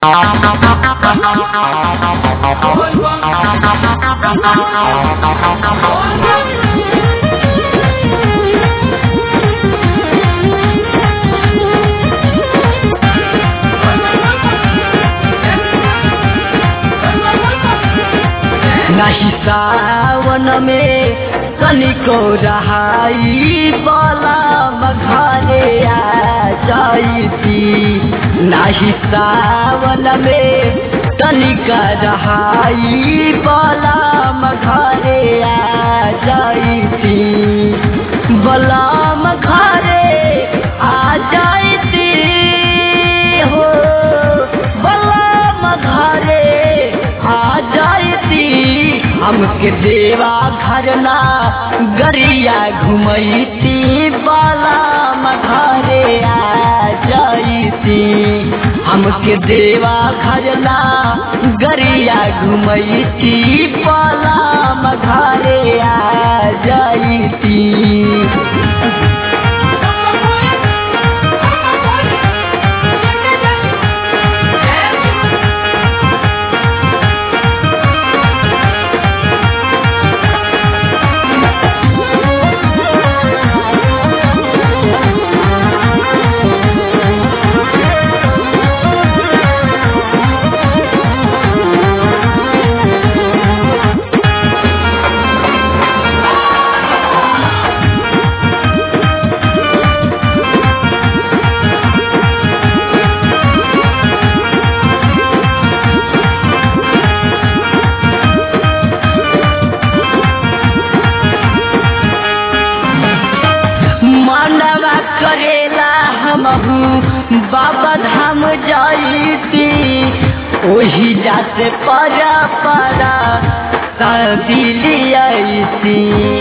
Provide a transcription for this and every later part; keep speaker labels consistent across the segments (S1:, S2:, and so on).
S1: नाही सावन में कनिको रहाई बला मघारे आ जाइती नाही सावन में कनिका रहाई बला मघारे आ जाइती बला मघारे आ जाइती हो बला मघारे आ जाइती हमके देवा घरना गरिया घुमैती बाला मघारे आ जाइती हमके देवा घरना गरिया घुमैती बाला मघारे आ जाइती मानवा करेला हमहू बाबा धाम जाइती ओही जाते परा परा दिली आईती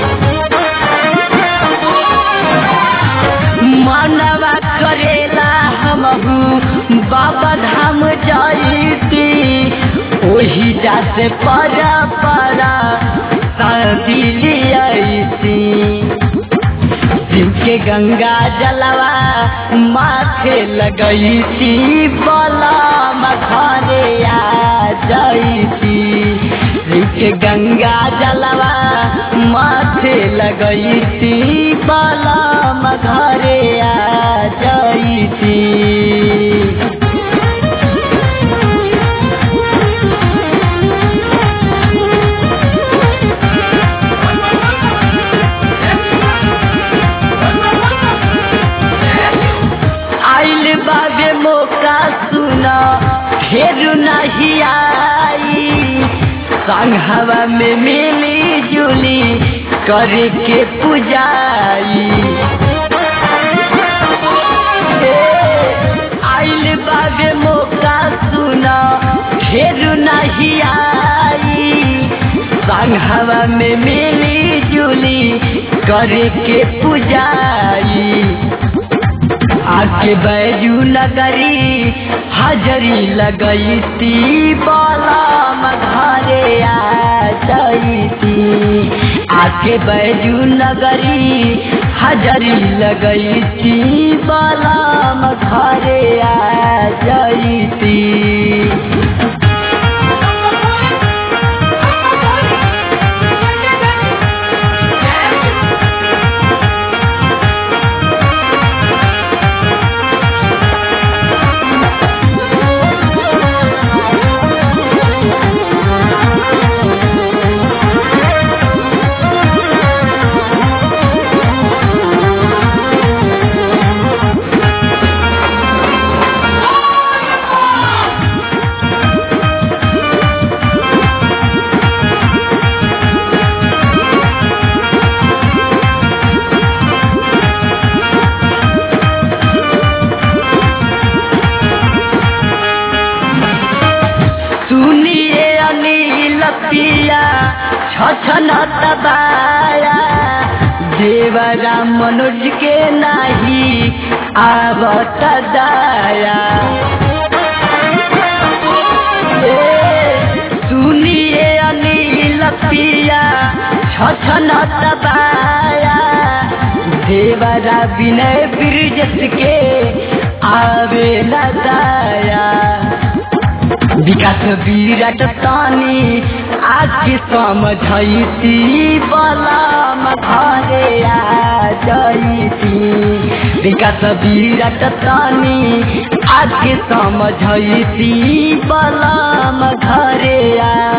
S1: मानवा करेला हमहू बाबा धाम जाइती ओही जाते परा परा दिली आईती जिनके गंगा जलवा माथे लगई थी बला मखाने आ जाई थी जिनके गंगा जलवा माथे लगई थी बला मखाने आ जाई थी आइल बाबे मौका सुना फेर नहीं आई संग हवा में मिली जुली करके पुजाई आइल बाबे मौका सुना फेर नहीं आई संग हवा में मिली जुली करके पुजाई आके बैजू लगरी हाजरी लगई ती बाला मघारे आ जाइती आके बैजू नगरी हाजरी लगई ती बाला मघारे आ जाइती सुनिए अनिल पिया छछन दबाया देवरा मनोज के नाही आवत दाया ए, सुनिए अनिल पिया छछन दबाया देवरा विनय ब्रिजस के आवे न दाया विकास विराट तानी आके समझैती बलम घरे आ जैती विकास विराट तानी आके समझैती बलम घरे आ